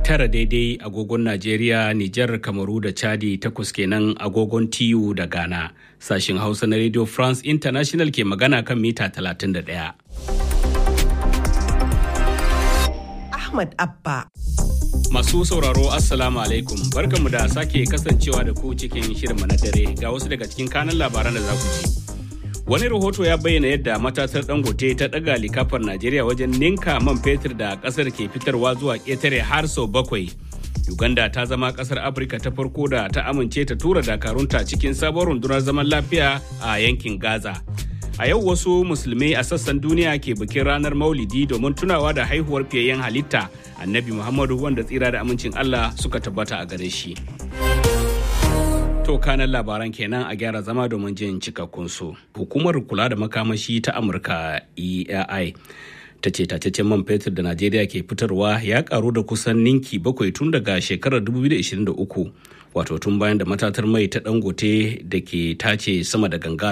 tara daidai agogon Najeriya, Nijar, Kamaru da Chadi takwas kenan agogon TU da Ghana. Sashin Hausa na Radio France International ke magana kan mita 31. Ahmad Abba. Masu sauraro Assalamu alaikum barkanmu da sake kasancewa da ku cikin shirinmu na dare ga wasu daga cikin kanan labaran da za ku ji. Wani rahoto ya bayyana yadda matatar dangote ta ɗaga likafar Najeriya wajen ninka man fetur da ƙasar ke fitarwa zuwa ƙetare har sau bakwai. Uganda ta zama ƙasar Afirka ta farko da ta amince ta tura dakarunta cikin sabon rundunar zaman lafiya a yankin Gaza. A yau wasu musulmai a sassan duniya ke bikin ranar Maulidi domin tunawa da haihuwar fiyayyen halitta Annabi Muhammadu wanda tsira da amincin Allah suka tabbata a gare shi. To kanan labaran kenan a gyara zama domin jin cikakkun su. Hukumar kula da makamashi ta Amurka EAI ta ce tataccen man fetur da Najeriya ke fitarwa ya karu da kusan ninki bakwai tun daga shekarar 2023 wato tun bayan da matatar mai ta dangote da ke tace sama da ganga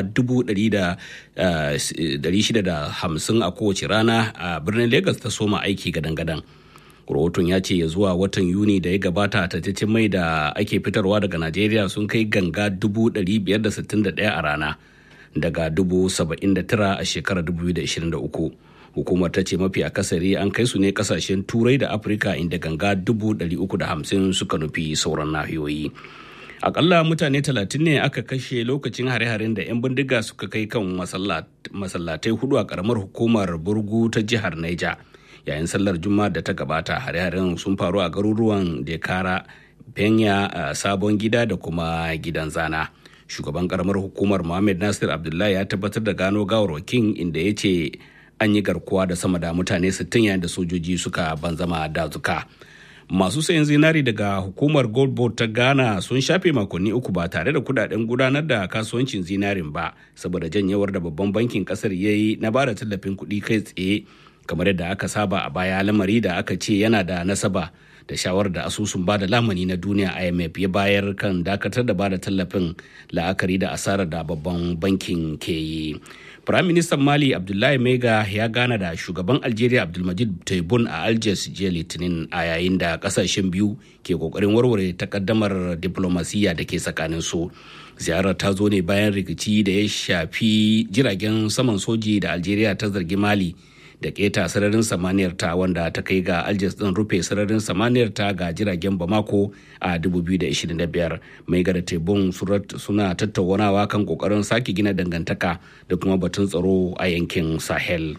650 a kowace rana a birnin Legas ta soma aiki gadan-gadan. rahoton ya ce ya zuwa watan yuni da ya gabata tattacin mai da ake fitarwa daga najeriya sun kai ganga 561 a rana daga 79 a shekarar 2023 hukumar ta ce mafi akasari an kai su ne kasashen turai da afirka inda ganga 350 suka nufi sauran nahiyoyi akalla mutane 30 ne aka kashe lokacin hare-haren da 'yan bindiga suka kai kan masallatai hudu a karamar hukumar burgu ta jihar niger yayin sallar juma'a da ta gabata hare-haren sun faru a garuruwan dekara penya sabon gida da kuma gidan zana shugaban karamar hukumar mohammed nasir abdullahi ya tabbatar da gano gawarwakin inda ya ce an yi garkuwa da sama da mutane 60 yayin da sojoji suka banzama dazuka masu sayan zinari daga hukumar gold board ta ghana sun shafe makonni uku ba tare da kudaden gudanar da kasuwancin zinarin ba saboda janyewar da babban bankin kasar ya yi na bada tallafin kuɗi kai tsaye kamar yadda aka saba a baya lamari da aka ce yana da nasaba da shawarar da asusun bada lamani na duniya imf ya bayar kan dakatar da bada tallafin la'akari da asarar da babban bankin ke yi Firayim Ministan Mali Abdullahi Mega ya gana da shugaban Algeria Abdulmajid Tebboune a Algiers jiya Litinin a yayin da kasashen biyu ke kokarin warware takaddamar diplomasiya da ke tsakanin su. Ziyarar ta zo ne bayan rikici da ya shafi jiragen saman soji da Algeria ta zargi Mali da keta sararin samaniyar ta wanda ta kai ga aljas din rufe sararin samaniyar ta ga jiragen bamako a 2025 mai gada tebun suna tattaunawa kan kokarin sake gina dangantaka da kuma batun tsaro a yankin sahel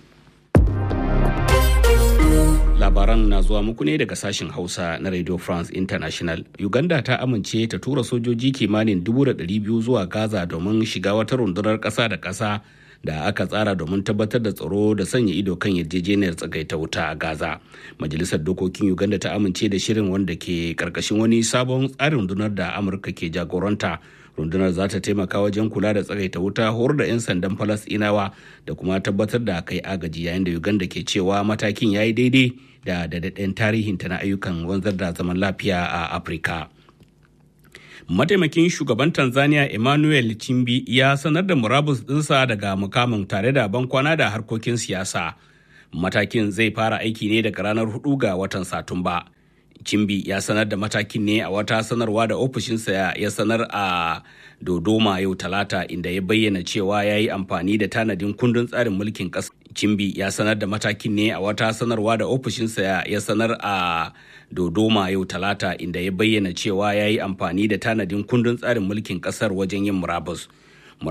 labaran na zuwa muku ne daga sashen hausa na radio france international uganda ta amince ta tura sojoji kimanin 200,000 zuwa gaza domin shiga wata rundunar ƙasa da ƙasa da aka tsara domin tabbatar da tsaro da sanya ido kan yarjejeniyar tsagaita wuta a gaza majalisar dokokin uganda ta amince da shirin wanda ke karkashin wani sabon tsarin rundunar da amurka ke jagoranta rundunar za ta taimaka wajen kula da tsagaita wuta horar da 'yan sandan falasɗinawa da kuma tabbatar da kai agaji yayin da uganda ke cewa matakin ya yi daidai da daɗaɗɗen tarihinta na ayyukan wanzar da zaman lafiya a afirka mataimakin shugaban tanzania emmanuel chimbi ya sanar da murabus dinsa daga mukamin tare da bankwana da harkokin siyasa matakin zai fara aiki ne daga ranar 4 ga watan satumba chimbi ya sanar da matakin ne a wata sanarwa da ofishinsa ya sanar a dodoma yau talata inda ya bayyana cewa ya yi amfani da tanadin kundin tsarin mulkin ƙasa Chimbi ya sanar da matakin ne a wata sanarwa da ofishinsa ya sanar a Dodoma yau talata inda ya bayyana cewa ya yi amfani da tanadin kundin tsarin mulkin kasar wajen yin murabus.